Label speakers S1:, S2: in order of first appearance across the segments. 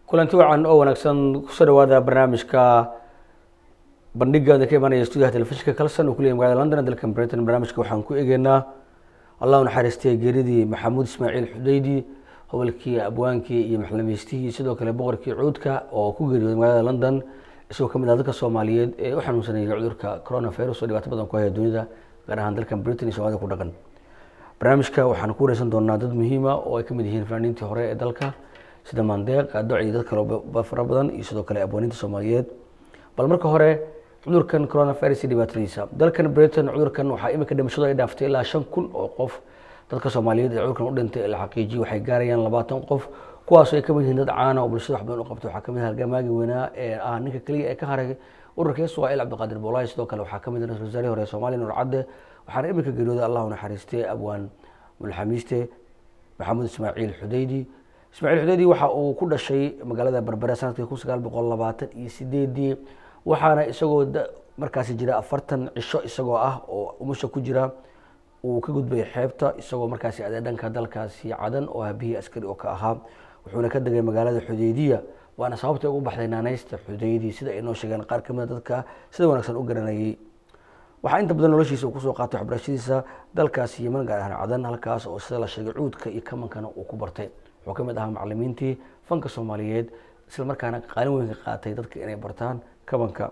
S1: kulanti wacan oo wanaagsan kusoo dhawaada barnaamijka bandhigaada ka imaanaya stuudiyaha telefishinka kalson oo kuleyahy magaalada london dalkan britain barnaamijka waxaan ku egeynaa allah naxariistay geeridii maxamuud ismaaciil xudeydi hobolkii abwaankii iyo maxlamaystihii sidoo kale boqorkii cuudka oo ku geeriyooday magaalada london isagoo kamid ah dadka soomaaliyeed ee u xanuunsanayay cudurka coronavirus oo dhibaato badan ku haya dunida gaar ahaan dalkan britain iyo soomaalida ku dhaqan barnaamijka waxaan ku wareysan doonaa dad muhiima oo ay kamid yihiin fanaaniintii hore ee dalka sida maandeeq adoc iyo dad kale fara badan iyo sidoo kale abwaaniinta soomaaliyeed bal marka hore cudurkan coronavirus iyo dhibaatadiisa dalkan britain cudurkan waxaa imika dhimashadu ay dhaaftay ilaa shan kun oo qof dadka soomaaliyeed ee cudurkan u dhintay la xaqiijiyay waxay gaarayaan labaatan qof kuwaasoo ay kamid yihiin dad caana oo bulshada wax badan u qabta waxaa kamid ah halgamaagi weynaa ee ah ninka keliya ee ka haray ururka iswail cabdiqaadir boolaay sidoo kale waxaa kamid ah ra-isul wasaarihii hore soomaaliya nur cadde waxaana imika geeriyooday allahu naxariistay abwaan mulxamiiste maxamuud ismaaciil xudeydi ismaaciil xudeydi waxa uu ku dhashay magaalada berbere sanadkii kun sagaal boqol labaatan iyo sideedii waxaana isagoo markaasi jira afartan cisho isagoo ah oo umusha ku jira uu ka gudbay xeebta isagoo markaasi adee dhanka dalkaasi cadan oo habihii askari oo ka ahaa wuxuuna ka degay magaalada xudeydiya waana sababta ugu baxday naaneysta xudeydi sida ay noo sheegeen qaar kamid a dadka sida wanaagsan u garanayay waxaa inta badan noloshiisa uu kusoo qaatay waxbarashadiisa dalkaasi yeman gaar ahaan cadan halkaas oo sida la sheegay cuudka iyo kamankana uu ku bartay wuxuu kamid ahaa macalimiintii fanka soomaaliyeed isla markaana qaalin weyn ka qaatay dadka inay bartaan kabanka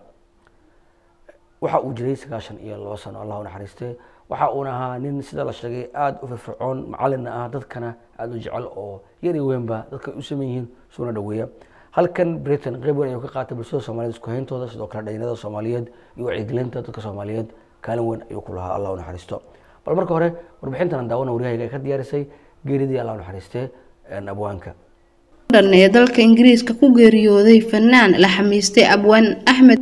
S1: waxa uu jiray sagaashan iyo labo sano allahu naxariiste waxa uuna ahaa nin sida la sheegay aada u firfircoon macalinna ah dadkana aada u jecel oo yar iyo weynba dadka u saman yihiin suuna dhaweeya halkan britain qeyb weyn ayuu ka qaatay bulshada soomaliyeed isku hayntooda sidoo kale dhalinyarada soomaaliyeed iyo wacyigelinta dadka soomaaliyeed kaalin weyn ayuu ku lahaa allah u naxariisto bal marka hore warbixintan daawana waryahayga ay ka diyaarisay geeridii allah u naxariiste abwaanka
S2: dhan ee dalka ingiriiska ku geeriyooday fanaan la xamiistay abwaan axmed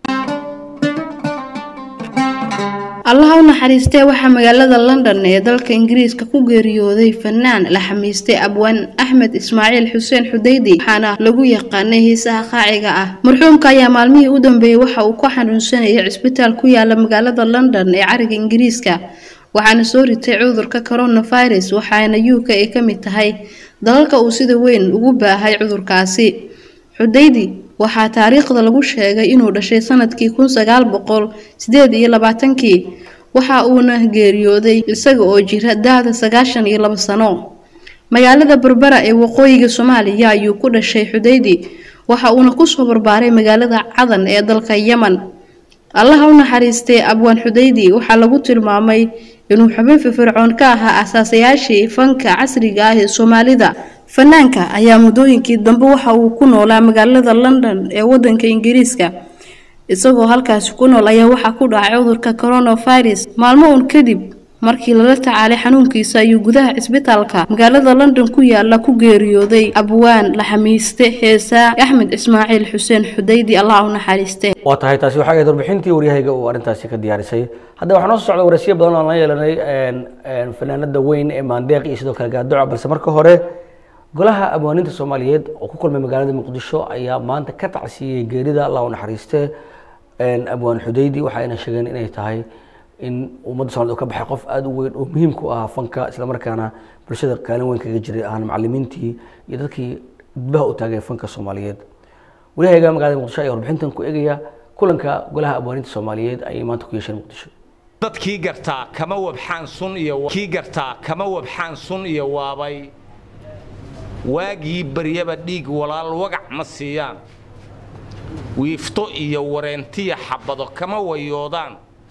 S2: allaha u naxariistee waxaa magaalada london ee dalka ingiriiska ku geeriyooday fanaan la xamiistay abwaan axmed ismaaciil xuseen xudeydi waxaana lagu yaqaanay hiisaha qaaciga ah marxuumka ayaa maalmihii u dambeeyey waxa uu ku xanuunsanayay cisbitaal ku yaala magaalada london ee cariga ingiriiska waxaana soo ritay cudurka coronavirus waxaana u k ay ka mid tahay dalalka uu sida weyn ugu baahay cudurkaasi xudeydi waxaa taariikhda lagu sheegay inuu dhashay sanadkii kun sagaal boqol sideed iyo labaatankii waxa uuna geeriyooday isaga oo jira da-da sagaashan iyo labo sano magaalada berbera ee waqooyiga soomaaliya ayuu ku dhashay xudeydi waxa uuna kusoo barbaaray magaalada cadan ee dalka yeman allaha u naxariistay abwaan xudeydi waxaa lagu tilmaamay inuu xubin firfircoon ka ahaa asaasayaashii fanka casriga ah ee soomaalida fanaanka ayaa muddooyinkii dambe waxa uu ku noolaa magaalada london ee wadanka ingiriiska isagoo halkaasi ku nool ayaa waxaa ku dhacay cudurka coronavirus maalmo uun kadib markii lala tacaalay xanuunkiisa ayuu gudaha cisbitaalka magaalada london ku yaala ku geeriyooday abwaan la xamiiste heesaa axmed ismaaciil xuseen xudeydi allah u naxariiste
S1: waa tahay taasi waxaa ahayd warbixintii waryahayga uu arrintaasi ka diyaarisay hadda waxaa noo soo socda waraysiyo badan oo aan la yeelanay fanaanada weyn ee maandeeq iyo sidoo kale gaadoca balse marka hore golaha abwaaniinta soomaaliyeed oo ku kulmay magaalada muqdisho ayaa maanta ka tacsiiyey geerida allah u naxariiste abwaan xudeydi waxayna sheegeen inay tahay in ummadda somaliyed uu ka baxay qof aada u weyn oo muhiim ku ahaa fanka islamarkaana bulshada kaalin weyn kaga jiray ahaan macalimiintii iyo dadkii gudbaha u taagay fanka soomaaliyeed waryahaga magaalada muqdisho ayaa warbixintan ku egaya kulanka golaha abwaaniinta soomaaliyeed ayay maanta ku yeesheen muqdisho
S3: dadkii gartaa kama wabxaan sun iyo kii gartaa kama wabxaan sun iyo waabay waagii baryaba dhiig walaal wagac ma siiyaan wiifto iyo wareentiya xabado kama wayoodaan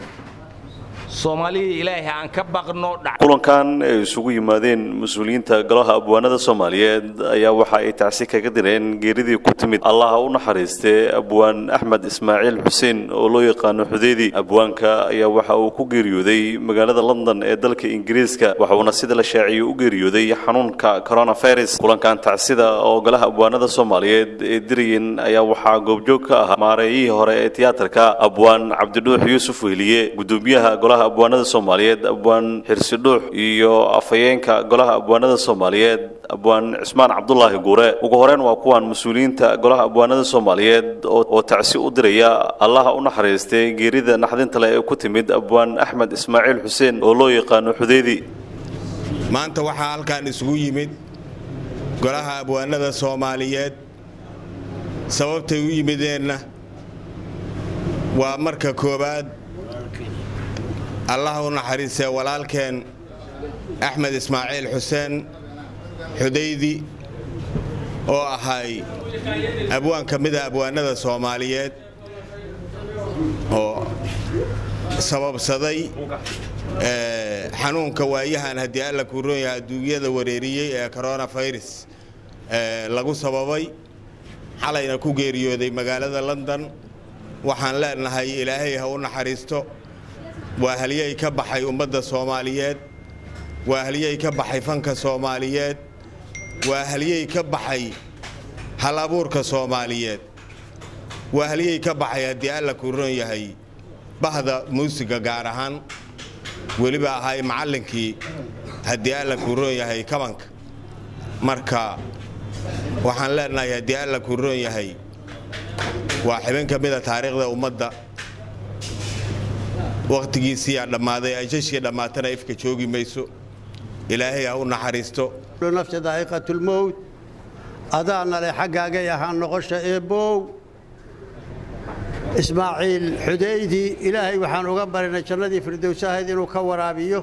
S3: soomaaliya ilaahay aan ka baqno
S4: kulankan ay isugu yimaadeen mas-uuliyiinta golaha abwaanada soomaaliyeed ayaa waxa ay tacsi kaga direen geeridii ku timid allaha u naxariistee abwaan axmed ismaaciil xuseen oo loo yaqaano xudeydi abwaanka ayaa waxa uu ku geeriyooday magaalada london ee dalka ingiriiska waxuuna sida la shaaciyey u geeriyooday xanuunka coronavirus kulankan tacsida oo golaha abwaanada soomaaliyeed ee dirayeen ayaa waxaa goobjoog ka ahaa maareeyihii hore ee tiyaatarka abwaan cabdidhuux yuusuf wehliye gudoomiyaha golaha abwaanada soomaaliyeed abwaan xirsidhuux iyo afhayeenka golaha abwaanada soomaaliyeed abwaan cismaan cabdulaahi guure ugu horeyn waa kuwan mas-uuliyiinta golaha abwaanada soomaaliyeed oo tacsi u diraya allaha u naxariistay geerida naxdinta leh ee ku timid abwaan axmed ismaaciil xuseen oo loo yaqaano xudeydi
S5: maanta waxaa halkan isugu yimid golaha abwaanada soomaaliyeed sababtay u yimideenna waa marka koowaad allah u naxariistee walaalkeen axmed ismaaciil xuseen xudaydi oo ahay abwaan ka mida abwaanada soomaaliyeed oo sababsaday xanuunka waayahan haddii alla kuu roon yahay adduunyada wareeriyey ee coronafirus lagu sababay xalayna ku geeriyooday magaalada london waxaan leenahay ilaahay ha u naxariisto waa halyey ka baxay ummadda soomaaliyeed waa halyey ka baxay fanka soomaaliyeed waa halyey ka baxay hal abuurka soomaaliyeed waa halyey ka baxay haddii alla kuu roon yahay bahda muusiga gaar ahaan weliba ahay macallinkii haddii alla kuu roon yahay kabanka marka waxaan leenahay haddii alla kuu roon yahay waa xibin ka mida taariikhda ummadda wakhtigiisiiyaa dhammaaday ajashii dhammaatana ifka joogi mayso ilaahay ha u naxariisto
S6: nafsi daa'iqatulmowt adaana leh xaggaagay ahaan noqosha eebbow ismaaciil xudaydi ilaahay waxaan uga barinay jannadii firdowsahayd inuu ka waraabiyo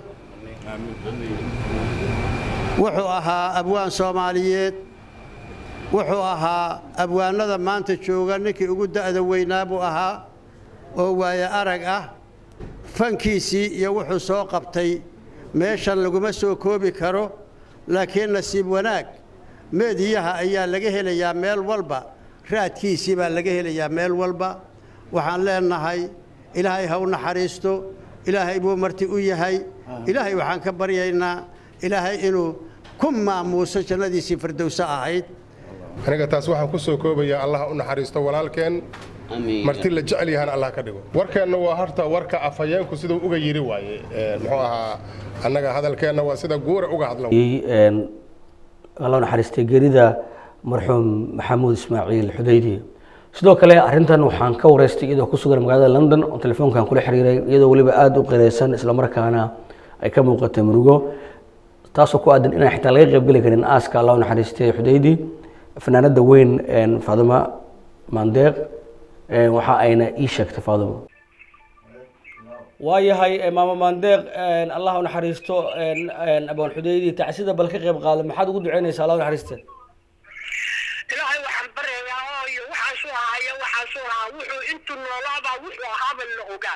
S6: wuxuu ahaa abwaan soomaaliyeed wuxuu ahaa abwaanada maanta jooga ninkii ugu da'da weynaa buu ahaa oo waaye arag ah fankiisii iyo wuxuu soo qabtay meeshan laguma soo koobi karo laakiin nasiib wanaag meediyaha ayaa laga helayaa meel walba raadkiisii baa laga helayaa meel walba waxaan leenahay ilaahay ha u naxariisto ilaahay buu marti u yahay ilaahay waxaan ka baryaynaa ilaahay inuu ku maamuuso jannadiisii firdowso ahayd
S7: aniga taas waxaan ku soo koobayaa allah u naxariisto walaalkeen marti la jecel yahan allah ka dhigo warkeenna waa horta warka afhayeenku siduu uga yiri waaye muxuu ahaa annaga hadalkeenna waa sida guura uga hadla
S1: alla naxariistay geerida marxuum maxamuud ismaaciil xudaydi sidoo kale arrintan waxaan ka wareystay iyadoo ku sugan magaalada london oo telefoonkan kula xiriiray iyadoo weliba aada u qireysan islamarkaana ay ka muuqatay murugo taasoo ku aadan inaan xitaa laga qaybgeli karin aaska allah naxariistay xudaydi fanaanada weyn faadimo maandeeq waxa ayna ii sheegtay faadimo waayahay maama maandeeq allah u naxariisto abaan xudaydi tacsida bal ka qayb qaada maxaad ugu duceynaysaa allah u naxariiste
S8: ilaahay waxaan baryayaa ooyo waxaasuu ahaayo waxaasuu ahaa wuxuu intuu noolaabaa wuxuu ahaaba la ogaa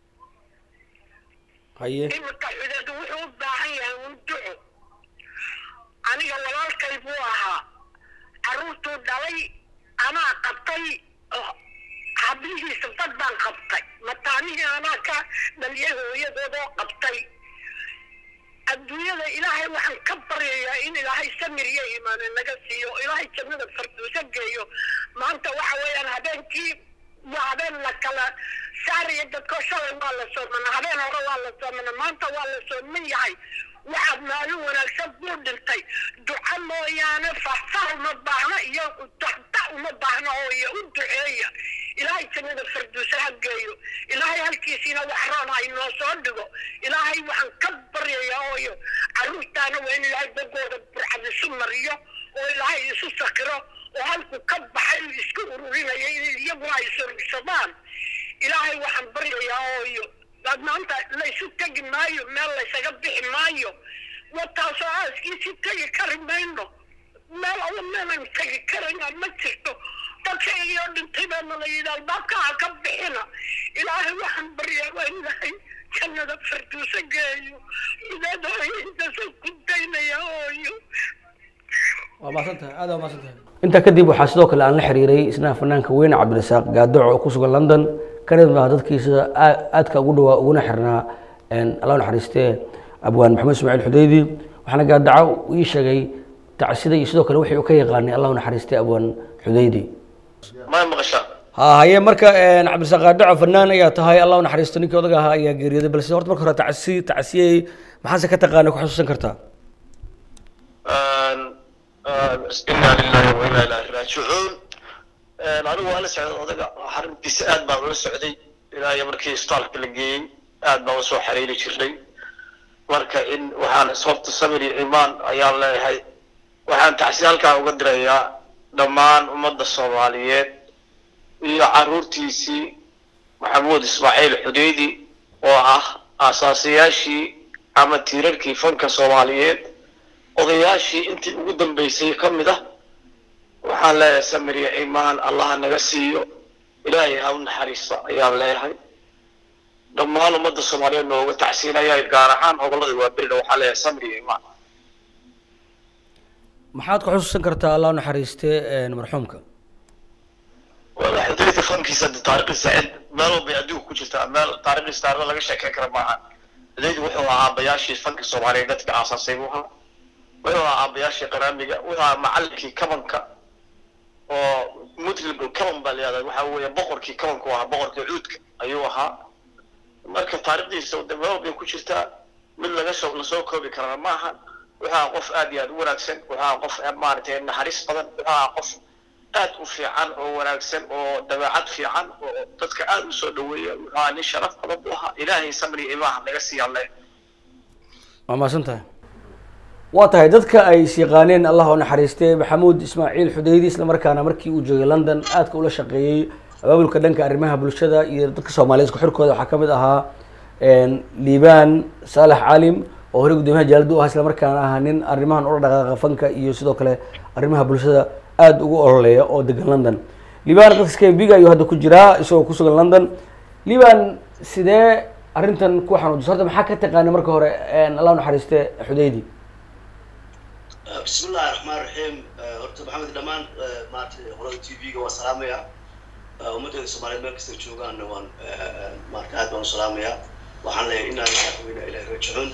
S1: haye
S8: iminka xudeed wuxuu u baahan yahay un duco aniga walaalkay buu ahaa carruurtuu dhalay anaa qabtay hablihiisa dad baan qabtay mataanihii anaa ka dhaliyay hooyadoodoo qabtay adduunyada ilaahay waxaan ka baryayaa in ilaahay samir iyo iimaane naga siiyo ilaahay jannada farduuso geeyo maanta waxa weeyaan habeenkii waa habeen la kala saaraya dadkoo shalay waa la soomana habeen hore waa la soomana maanta waa la sooman yahay waxaad maalin wanaagsan buu dhintay duco mooyaane fahfah uma baahna iyo daxda uma baahna oo iyo u duceeya ilaahay jannada farduusa ha geeyo ilaahay halkiisiina wax roon ha inoo soo dhigo ilaahay waxaan ka baryayaa ooyo carruurtaana waa in ilaahay bogooda burcad isu mariyo oo ilaahay isu sakiro oo halku ka baxay uu iska ururinaya in iyaguna ay surursadaan ilaahay waxaan baryayaa ooyo maanta laysu tegi maayo meel laysaga bixi maayo wataasoo aaskiisii tegi kari mayno meel alla meelan tegi karayna ma jirto dadka iyoo dhintay baana la yidhi albaabka ha ka bixina ilaahay waxaan baryaa waa in ilaahay jannada farduuso geeyo midaadooyintaasoo ku daynaya ooyo
S1: waa maasantahay aada waa maasantahay intaa kadib waxaa sidoo kale aan la xiriiray isna fanaanka weyn cabdirasaaq gaadaco oo ku sugan london kana mid ah dadkii sida aadka ugu dhawaa uguna xirnaa allah naxariistee abwaan maxamed ismaaciil xudaydi waxaana gaadaco ii sheegay tacsida iyo sidoo kale wixii uu ka yaqaanay allah naxariistee abwaan xudaydi
S9: ma maqashaa
S1: ha haye marka cabdirasaaq gaadaco fanaan ayaa tahay allah naxariisto ninkii odaga ahaa ayaa geeriyooday balse horta marka hore tacsi tacsiyey maxaase ka taqaana ku xasuusan kartaa
S9: inaa lilahi wa inaa ilaahi raajicuun anigu waa la socday odaga xaruntiisa aad baan ula socday ilaa iyo markii isbitaalka la geeyey aad baan usoo xariiri jirnay marka in waxaan sababta samir iyo imaan ayaan leeyahay waxaan tacsi halkaa uga dirayaa dhammaan ummadda soomaaliyeed iyo caruurtiisii maxamuud ismaaciil xudeydi oo ah aasaasiyaashii ama tiirarkii fanka soomaaliyeed odayaashii intii ugu dambeysay ka mid ah waxaan leeyahay samir iyo iimaan allaha naga siiyo ilaahay ha u naxariisto ayaan leeyahay dhammaan ummadda soomaaliyeed nooga tacsiinaya gaar ahaan gobollada waaberina waxaan leeyahay samir iyo iimaan
S1: maxaad ku xusuusan kartaa allah u naxariistee marxuumka
S9: wala xudeyda fankiisa de taariikhdiisa cid meel walbay adduunka ku jirtaa meel taariikhdiisa taarikhda laga sheekeyn kara maaha xudeyda wuxuu ahaa aabayaashii fanka soomaaliyeed dadka aasaasay buu ahaa wuxuu ahaa aabayaashii qaraamiga wuxuu ahaa macallinkii kabanka oo mutlib kaban baa layihahdaa waxa weeye boqorkii kabanku ahaa boqorkii cuudka ayuu ahaa marka taarikhdiisa de meel walbay ku jirtaa mid laga soo lasoo koobi karana maaha wuxuu ahaa qof aad iyo aad u wanaagsan wuxuu ahaa qof maaragtay naxariis badan wuxuu ahaa qof aad u fiican oo wanaagsan oo dabeecad fiican oo dadka aad u soo dhaweeya wuxuu ahaa nin sharaf badan buu ahaa ilaahay samri imaaha naga siiyaan le
S1: waa mahadsan tahay waa tahay dadka ay is yaqaaneen allah u naxariistee maxamuud ismaaciil xudeydi isla markaana markii uu joogay london aadka ula shaqeeyey abaabulka dhanka arrimaha bulshada iyo dadka soomaaliyeed isku xirkooda waxaa kamid ahaa liibaan saalax calim oo horey guddoomiyaha jaalada u ahaa isla markaana ahaa nin arrimahan ula dhaqaaqa fanka iyo sidoo kale arrimaha bulshada aada ugu ololeeya oo degan london liban dadka skbiga ayuu hadda ku jiraa isagoo kusugan london liban sidee arrintan ku xanuujisa horta maxaa ka taqaana marka hore allah u naxariiste xudeydi
S10: بسم الله الرحمن الرحيم horta maxamed dhammaan maaragtay qolada t v-ga waan salaamayaa ummaddeeda soomaaliyeed meel kasta joogaanna waan maarata aad baan u salaamayaa waxaan leeyahay inaa madaxweyne ilahi rajicun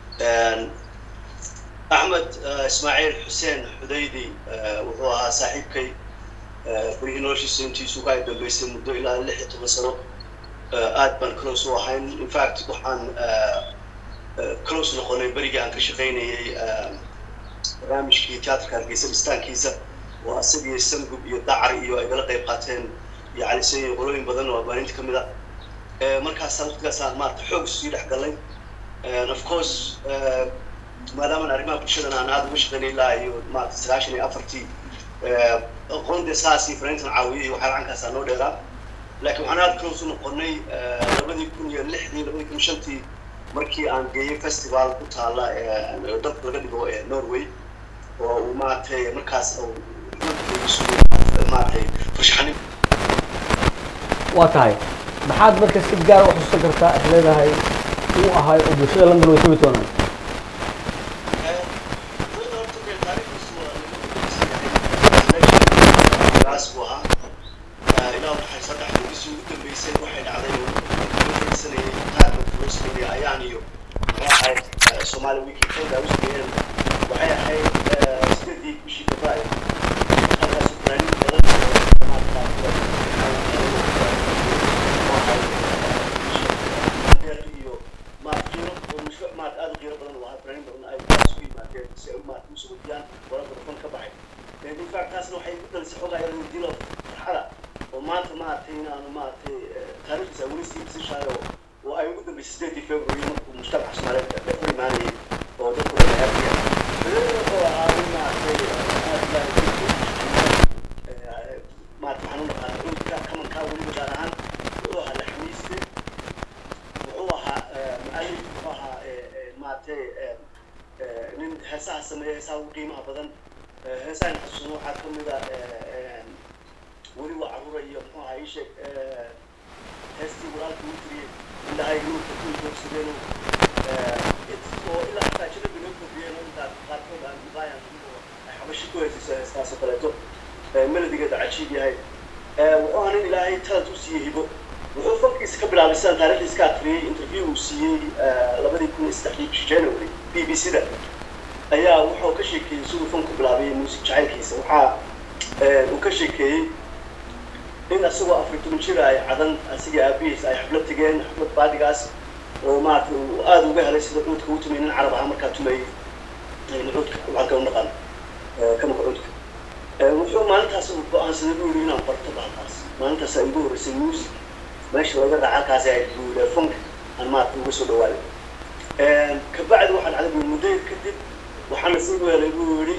S10: axmed ismaaciil xuseen xudaydi wuxuu ahaa saaxiibkay berihii noloshiisa intiisu ka ay dambeysay muddo ilaa lix iyo toban sano aad baan close u ahayn in fact waxaan close noqonay berigii aan ka shaqaynayay barnaamijkii teatrka hargeysa dhistaankiisa oo asagii sangub iyo dacar iyo ay gala qayb qaateen iyo calisey iyo qolooyin badan oo abaaninta ka mid ah markaasa waqtigaasaan maarata xoog sii dhex galnay of course maadaamaan arrimaha bulshadan aan aada uga shaqaynay ilaa iyo maarata sagaashan iyo afartii aqoonde saas iyo fanayntan caawiyay iyo waxaa gacankaasaa noo dheeraa laakiin waxaan aada close u noqonay labadii kun iyo lixdii labadii kun shantii markii aan geeyey festival ku taala dalka laga dhigo norway oo uu maaragtay markaas maaragtay farshaxanin
S1: waa tahay maxaad marka si gaar u xusuusan kartaa is leedahay uu ahay oo bulshada london way tabi doonaan
S10: buu ahaa ilaa waxay saddex bogisii ugu dambeysay waxay dhacday sanayay qaarka loo sameeyay ayaan iyo waxay ahayd soomaali wiki kayda u sameeyeen waxay ahayd sideedii bishii february halkaas fanaaniin badan iyo maad qiiro oo mashruuc maad aad u qiiro badan u ahaa fanaaniin badan ay kaas u yimaadeen si ay maad u soo wadiyaan wararka rafan ka baxay in fact taasna waxay u dhalisay xoogaa yar dilo farxada oo maanta maaragtay inaanu maaragtay taariikhdiisa weli sii bisishaayo oo ay ugu dambeysay sideedii february markuu mujtamaca soomaaliyeed dhex u imaanayay oo dadku dhan ay arkayaan federada wuxuu ahaa in maaragtay aad maarata waxaan u naqaana dhulka kamankaa weliba gaar ahaan wuxuu ahaa laxmiiste wuxuu ahaa mualif wuxuu ahaa maaragtay nin heesaha sameeya heesaha ugu qiimaha badan heesahan xasuusan waxaa ka mid a weli waa caruura iyo muxuu ahaa ii sheeg heestii walaalka uu tiriyey indhahay nuurka ku joogsadeen oo ilaa xataa jilaba noo kordhiyeen oo intaa qaarkood aan mubaayan ay xabashi ku heesayso heestaas oo kaleeto melodigeeda cajiib yahay wuxuu ahaa nin ilaahay talad u siiyey hibo wuxuu fankiisa ka bilaabay sidaan taarikhdiisa ka akriyey interview uu siiyey labadii kun iyo saddexdii bishii january b b c da ayaa wuxuu ka sheekeeyey siduu fanku bilaabay muusik jacaylkiisa waxaa uu ka sheekeeyey in asagoo afar toban jir ay cadan asigii aabihiis ay xaflad tegeen xaflad baadigaas oo maarata uu aada uga helay sida cuudka uu tumay nin carab ahaa markaa tumayey cuudka waxaan kala naqaan kamanka cuudka wuxuu maalintaas uu go-aansaday buu yidhi inaan barto baalkaas maalintaas ay igu horreysay music meesha laga dhaca halkaas ay buu yidhi funk aan maarata uga soo dhawaaday kabacdi waxaan caday buu muddo kadib waxaana sii weelay buu yidhi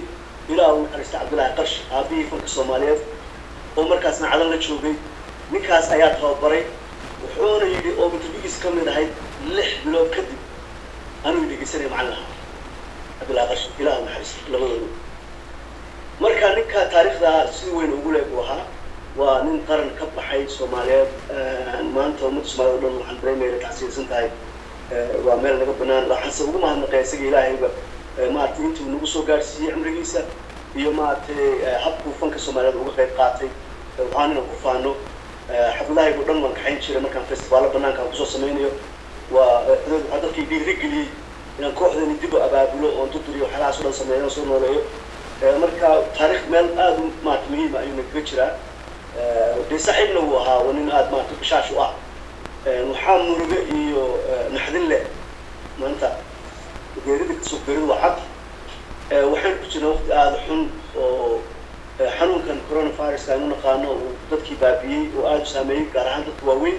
S10: ilaah u naxariista cabdullaahi qarsh aabihii fanka soomaaliyeed oo markaasna cadan la joogay ninkaas ayaa tababaray wuxuuna yidhi oo interviewgiis ka mid ahayd lix bilood kadib anuu dhegeysanaya macallin ahaa cabdullaahi qarsh ilaah u naxariista labadooda marka ninka taariikhda si weyn ugu leeg uu ahaa waa nin qaran ka baxay soomaaliyeed maanta ummadda soomaaliyed o dhan waxaan dareemaya tacsiirsan tahay waa meel naga banaan waxaanse ugu mahadnaqay isaga ilaahayba maaragtay intuu nagu soo gaadhsiiyey cimrigiisa iyo maaragtay habkuu fanka soomaaliyeed uga qayb qaatay waxaan inaan ku faano xafladahaygu dhan waan kaxayn jiray markaan festivaalo banaanka aan kusoo sameynayo waa waxaa dadkii dhiirigeliyey inaan kooxdani dib u abaabulo oon duduriyo waxyaalahaas o dhan sameeyo oo soo nooleeyo marka taarikh meel aada u maarata muhiima ayuu nagaga jiraa dee saaxiibna wuu ahaa waa nin aada maarata bishaash u ah waxaa muruge iyo naxdin leh maanta geerida kasoo geeridu waa xaq waxaan ku jirnaa waqti aada xun oo xanuunkan coronaviruska aynu naqaano uu dadkii baabiyey oo aada u saameeyey gaar ahaan dadka waaweyn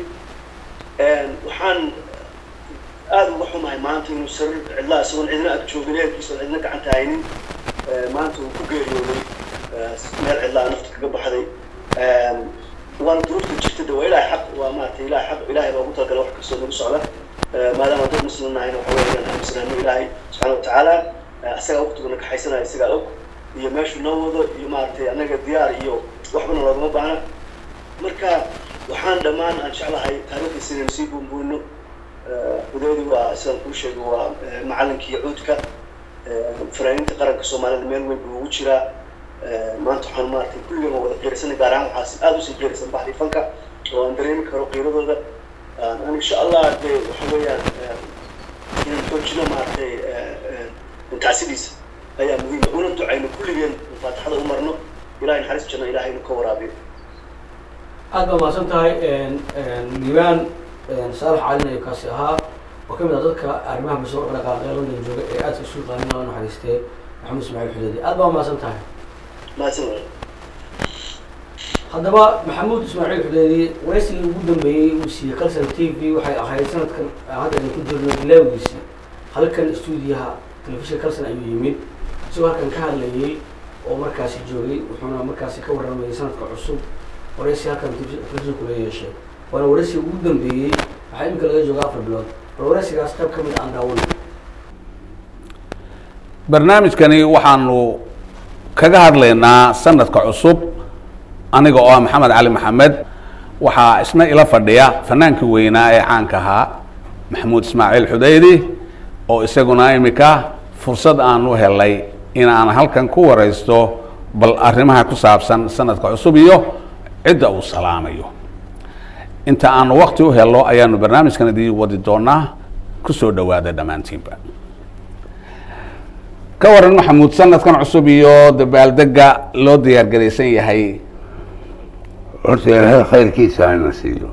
S10: waxaan aada uga xumahay maanta inuu sarir cidlaa isagoon cidna ag joogin ehelkiisa cidna gacanta haynin maanta uu ku geeriyooday meel cidlaa nafta kaga baxday waana duruufta jirta de waa ilahay xaq waa maaragtay ilahay xaq ilahay baa ugu talagalay wax kastoo nagu socda maadaama dad muslim nahayna waxa weeye inaan aaminsanaano ilaahay subxaana watacaala isagaa waqtiguna kaxaysanaya isagaa og iyo meeshuu noo wado iyo maaragtay annaga diyaar iyo waxbana loogama baahna marka waxaan dhammaan aan jeclahay taariikhdiisa inaynu sii buunbuuno hudeedi waa sidaan kuu sheegay waa macallinkii cuudka fanaaniinta qaranka soomaalida meel weyn buu ugu jiraa maanta waxaan maaragtay kulligan waa wada qiirsanay gaar ahaan waxaas aada usii qiirsan baxdii fanka oo aan dareemi karo qiiradooda an insha allah de waxa weeyaan inaan xoojino maaragtay tacsidiisa ayaa muhiima una ducayno kulligeen faatixada u marno ilahay naxariis janno ilahaynu ka waraabiyo
S1: aad baa mahadsan tahay liibaan saalax calin ayuu kaasi ahaa oo kamid ah dadka arrimaha bulshada u dhaqaaqee london jooga ee aadka isu yaqaanin loo naxariistee maxamed ismaaciil xudeedi aad baa mahadsan tahay
S10: mahadsan walaal
S1: haddaba maxamuud ismaaciil xudeedi waraysigii ugu dambeeyey uu siiyey calson t v waxay ahayd sanadkan hadda aynu ku jirno bilaawgiisii halkan stuudiyaha telefishinka calson ayuu yimid isagoo halkan ka hadlayay oo markaasi joogay wuxuuna markaasi ka warramayay sanadka cusub waraysi halkan telefishinku la yeeshay waana waraysigii ugu dambeeyey waxaa iminka laga jooga afar bilood bal waraysigaas qayb ka mid aan daawanay
S11: barnaamijkani waxaanu kaga hadlaynaa sanadka cusub aniga oo ah maxamed cali maxamed waxaa isna ila fadhiya fanaankii weynaa ee caanka ahaa maxamuud ismaaciil xudaydi oo isaguna imika fursad aan u helay in aan halkan ku waraysto bal arrimaha ku saabsan sanadka cusub iyo cidda uu salaamayo inta aanu wakti u helo ayaanu barnaamijkan idii wadi doonaa kusoo dhawaada dhammaantiinba ka waran maxamuud sanadkan cusub iyo dabaaldega loo diyaargaraysan yahay
S12: horta ilaahay khayrkiisa hana siiyo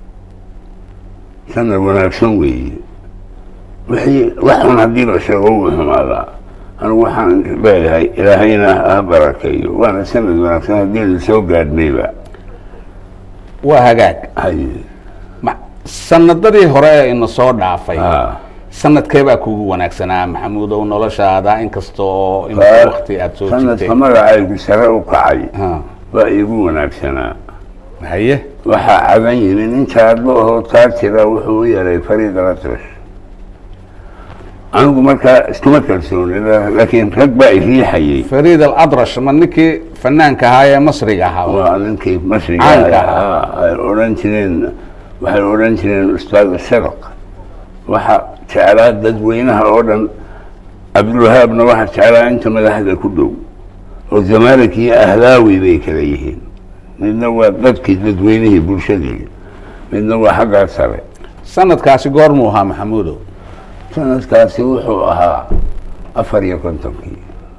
S12: sanad wanaagsan weeye wixii waxun haddii la sheego wuu xumaadaa anigu waxaan leeyahay ilaahayna ha barakeeyo waana sanad wanaagsan haddii la soo gaadhnayba
S11: waa hagaag
S12: haye
S11: ma sanadadii hore ee ina soo dhaafay
S12: ha
S11: sanadkee baa kugu wanaagsanaa maxamuudow noloshaada inkasta oo in
S12: Waa-
S11: wakti aada soo jirtay
S12: sanadka magacaygu sare u kacay
S11: Ha,
S12: waa iigu wanaagsanaa
S11: haye
S12: waxaa cagan yimi nin jaadlo ahoo taajira wuxuu u yaray fariid alatrash anigu markaa iskuma kalsooni laakiin rag baa iriixayay
S11: fariid aladrash ma ninkii fanaanka ahaa ee masriga ahaa
S12: waa ninkii masriga
S11: Caanka
S12: ahaa ay odhan jireen waxay odhan jireen ustaad sadaq waxa jeclaa dadweynaha oo dhan cabdulwahaabna waxa jeclaa inta madaxda ku dhow oo zamalik iyo ahlaawi bay kala yihiin midna waa dadkii dadweynihii bulshadii midna waa xaggaa sare
S11: sanadkaasi goormuu ahaa maxamuudow
S12: sanadkaasi wuxuu ahaa afar iyo kontonkii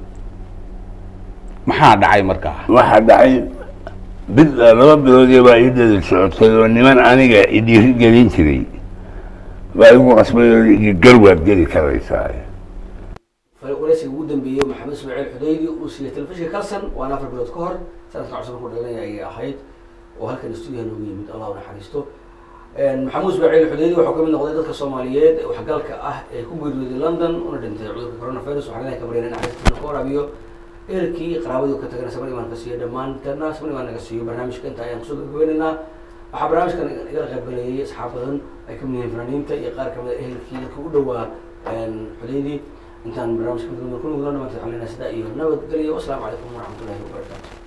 S11: maxaa dhacay markaa
S12: waxaa dhacay bil laba biloodii baa ii dada socotay oo niman aniga idhiiri gelin jiray baa igu qasbay oo ii garwaad geli karaysaa
S1: waraysiga ugu dambeeyey maxamed ismaaciil xudaydi uu siiyey telefishinka calson waana afar bilood ka hor sanadka cusub markuu dhalanaya ayay ahayd oo halkan stuudiyaha noogu yimid allah u naxariisto maxamuud ismaaciil xudaydi wuxuu kamid noqday dadka soomaaliyeed ee waxgalka ah ee ku geeriyooday london una dhintay cudurka coronavirus waxaan ilahay ka baryana naxariistiina ka waraabiyo ehelkii iyo qaraabadii ka tagana saban imaan ka siiyo dhammaanteedna saban imaan naga siiyo barnaamijka inta ayaan kusoo gabagabaynaynaa waxaa barnaamijkan igala qaybgalayay asxaab badan ay kamid yihiin fanaaniinta iyo qaar kamid a ehelkii dadka u dhowaa xudeydii intaan barnaamijka kulmi doona dhamaanteed waxaan leenahay sidaa iyo nabadgelyo wasalaamu calaykum waraxmatullahi wabarakaatu